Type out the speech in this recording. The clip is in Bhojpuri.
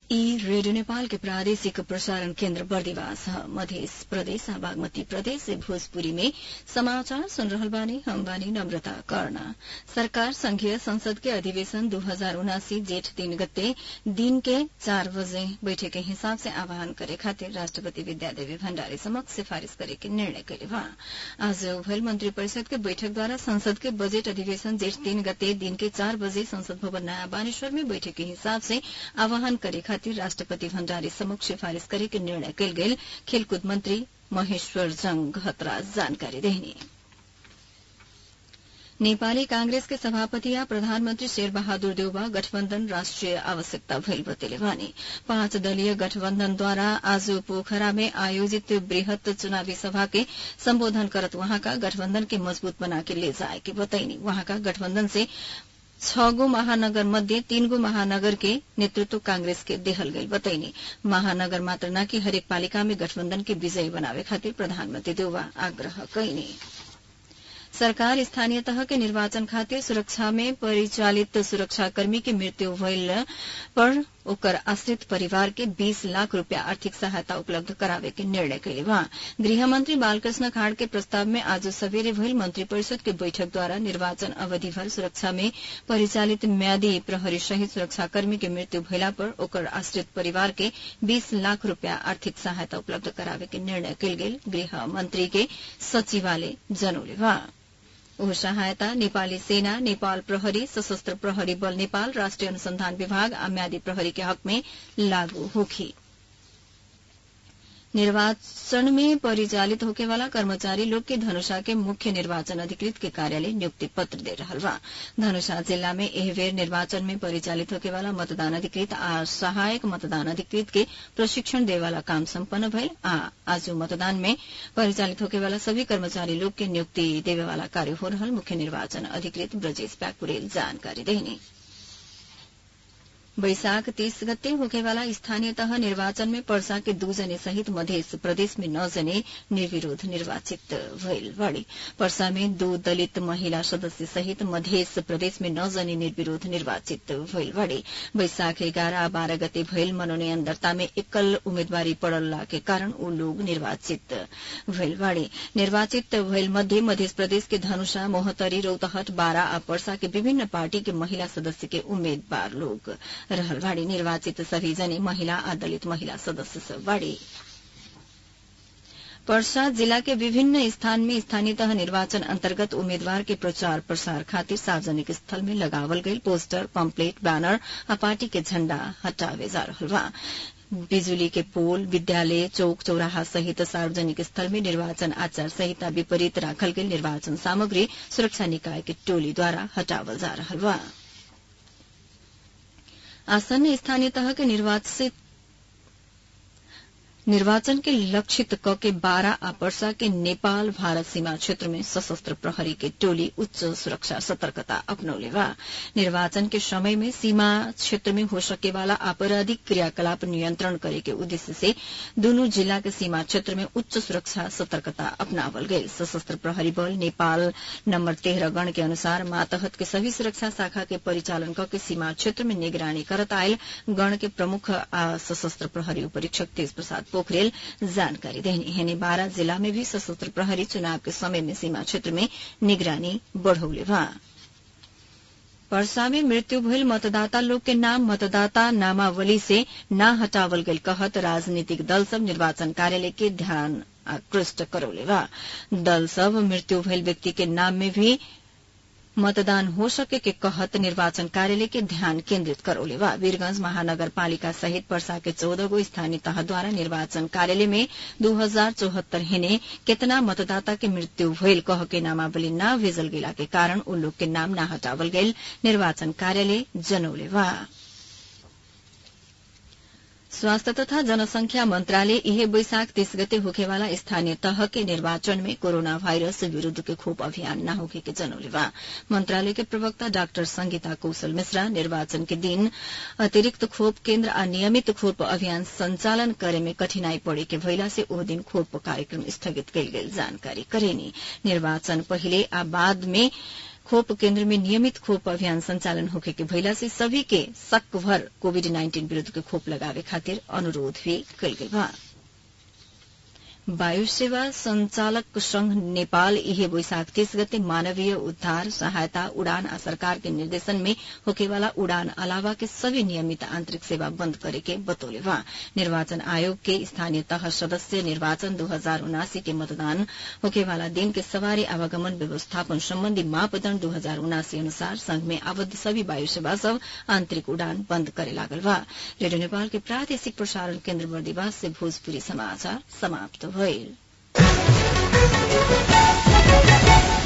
ई रेडियो नेपाल के प्रादेशिक प्रसारण केन्द्र बर्दिवास ह मध्य प्रदेश आ बागमती प्रदेश से भोजपुरी में समाचार सुन रहल बानी हम बानी नम्रता कर्ण सरकार संघीय संसद के अधिवेशन दू हजार उनासी जेठ तीन गते दिन के चार बजे बैठक के हिसाब से आह्वान करे खातिर राष्ट्रपति विद्यादेवी भण्डारी समक्ष सिफारिश करे के निर्णय कैले बा आज भइल मंत्री परिषद के बैठक द्वारा संसद के बजेट अधिवेशन जेठ तीन गते दिन के चार बजे संसद भवन नयाँ बानेश्वर में बैठक के हिसाब से आह्वान करे खातिर राष्ट्रपति भण्डारी समक्ष सिफारिश करे के निर्णय कैल गेल खेलकूद मंत्री महेश्वर जंग घतराज जानकारी देहनी नेपाली कांग्रेस के सभापति या प्रधानमन्त्री शेर बहादुर देउबा गठबन्धन राष्ट्रिय आवश्यकता भइल बतेले भने पाँच दलीय गठबन्धनद्वारा आज पोखरा में आयोजित वृहत चुनावी सभा के सम्बोधन करत वहाँका गठबन्धन के मजबूत बना के ले जाए के बताइनी वहाँका गठबन्धन से छ गो महानगर मध्ये तीन गो महानगर के नेतृत्व कांग्रेस के देहल गई बतैनी महानगर मात्र न कि हरेक पालिका में गठबन्धन के विजयी बनावे खातिर प्रधानमन्त्री देउबा आग्रह कैनी सरकार स्थानीय तह के निर्वाचन खातिर सुरक्षा में परिचालित सुरक्षाकर्मी की मृत्यु भइल पर ओकर आश्रित परिवार के 20 लाख रूपया आर्थिक सहायता उपलब्ध करावे के निर्णय कैले बा गृहमंत्री बालकृष्ण खाड़ के प्रस्ताव में आज सवेरे भइल मंत्री परिषद के बैठक द्वारा निर्वाचन अवधि भर सुरक्षा में परिचालित म्यादी प्रहरी सहित सुरक्षाकर्मी के मृत्यु भइला पर ओकर आश्रित परिवार के 20 लाख रूपया आर्थिक सहायता उपलब्ध करावे के निर्णय कैल गेल गृह मंत्री के सचिवालय जनौले बा ओह सहायता नेपाली सेना नेपाल प्रहरी सशस्त्र प्रहरी बल नेपाल राष्ट्रिय अनुसंधान विभाग आ म्यादी प्रहरी के हक में लागू होखी निर्वाचन में परिचालित होके वाला कर्मचारी लोग के धनुषा के मुख्य निर्वाचन अधिकृत के कार्यालय नियुक्ति पत्र दे रहा बा धनुषा जिला में एह बेर निर्वाचन में परिचालित होके वाला मतदान अधिकृत आ सहायक मतदान अधिकृत के प्रशिक्षण दे वाला काम सम्पन्न भइल आ आज मतदान में परिचालित होके वाला सभी कर्मचारी लोग के नियुक्ति देवे वाला कार्य हो रहल मुख्य निर्वाचन अधिकृत ब्रजेश प्याकुरेल जानकारी देनी बैशाख तीस गते होकेवाला स्थानीय तह निर्वाचन में पर्सा के दू जने सहित मध्य प्रदेश में नौ जने निर्विरोध निर्वाचित भइल बड़ी पर्सा में दो दलित महिला सदस्य सहित मध्य प्रदेश में नौ जने निर्विरोध निर्वाचित भइल बड़ी बैशाख एघार आ बाह्र गते भइल मनोनयन दर्ता में एकल उम्मेदवारी पड़ला के कारण ऊ लोग निर्वाचित भइल बड़ी निर्वाचित भइल मध्ये मध्य प्रदेश के धनुषा मोहतरी रौतहट बारा आ पर्सा के विभिन्न पार्टी के महिला सदस्य के उम्मेद्वार लोग रहल बाड़ी निर्वाचित सभी जने महिला आ दलित महिला सदस्य सब बाड़ी पर्सा जिला के विभिन्न स्थान में स्थानीय तह निर्वाचन अंतर्गत उम्मीदवार के प्रचार प्रसार खातिर सार्वजनिक स्थल में लगावल गई पोस्टर पम्पलेट बैनर आ पार्टी के झण्डा हटावे जा रहल बा बिजुली के पोल विद्यालय चौक चौराहा सहित सार्वजनिक स्थल में निर्वाचन आचार संहिता विपरीत राखल गेल निर्वाचन सामग्री सुरक्षा निकाय के टोलीद्वारा हटावल जा रहल बा आसन्न स्थानीय तह के निर्वाचित निर्वाचन के लक्षित क के बारा आ पर्सा के नेपाल भारत सीमा क्षेत्र में सशस्त्र प्रहरी के टोली उच्च सुरक्षा सतर्कता अपनौले बा निर्वाचन के समय में सीमा क्षेत्र में हो सके वाला आपराधिक क्रियाकलाप नियंत्रण करे के उद्देश्य से दोनों जिला के सीमा क्षेत्र में उच्च सुरक्षा सतर्कता अपनावल गई सशस्त्र प्रहरी बल नेपाल नंबर तेरह गण के अनुसार मातहत के सभी सुरक्षा शाखा के परिचालन क के सीमा क्षेत्र में निगरानी करत आयल गण के प्रमुख आ सशस्त्र प्रहरी उपरीक्षक तेज प्रसाद पोखरेल जानकारी देनी हेने बारा जिला में भी सशस्त्र प्रहरी चुनाव के समय में सीमा क्षेत्र में निगरानी बढ़ौले बा पर्सा में मृत्यु भइल मतदाता लोग के नाम मतदाता नामावली से न हटावल गईल कहत राजनीतिक दल सब निर्वाचन कार्यालय के ध्यान आकृष्ट करौले बा दल सब मृत्यु भइल व्यक्ति के नाम में भी मतदान हो सके के कहत निर्वाचन कार्यालय के ध्यान केन्द्रित करौले बा वीरगंज महानगर पालिका सहित पर्सा के चौदह गो स्थानीय तह द्वारा निर्वाचन कार्यालय में दू हजार चौहत्तर हेने केतना मतदाता के मृत्यु भइल कह के नामावली न भेजल गेला के कारण उ लोग के नाम न हटावल गईल निर्वाचन कार्यालय जनौले बा स्वास्थ्य तथा जनसंख्या मंत्रालय इहे बैशाख तीस गते होखेवाला स्थानीय तह के निर्वाचन में कोरोना वायरस विरूद्ध के खोप अभियान न होखे के जनौले बा मंत्रालय के प्रवक्ता डाक्टर संगीता कौशल मिश्रा निर्वाचन के दिन अतिरिक्त खोप केन्द्र आ नियमित खोप अभियान संचालन करे में कठिनाई पड़े के भइला से ओ दिन खोप कार्यक्रम स्थगित कयल गेल जानकारी करेनी निर्वाचन पहिले आ बाद में खोप केन्द्र में नियमित खोप अभियान संचालन होखे के भइला से सभी के शक भर कोविड नाइन्टीन विरूद्ध के खोप लगावे खातिर अनुरोध भी कल गेल बा वायु सेवा संचालक संघ नेपाल इहे वैशाख तीस गते मानवीय उद्धार सहायता उड़ान आ सरकार के निर्देशन में होकेवाला उड़ान अलावा के सभी नियमित आंतरिक सेवा बंद करे के बतौले बा निर्वाचन आयोग के स्थानीय तह सदस्य निर्वाचन दो हजार उनासी के मतदान होकेवाला दिन के सवारी आवागमन व्यवस्थापन सम्बन्धी मापदण्ड दो हजार उनासी अनुसार संघ में आबद्ध सभी वायु सेवा सब आंतरिक उड़ान बंद करे लागल बा रेडियो नेपाल के प्रादेशिक प्रसारण केन्द्र बर्दिवास से भोजपुरी समाचार समाप्त भइल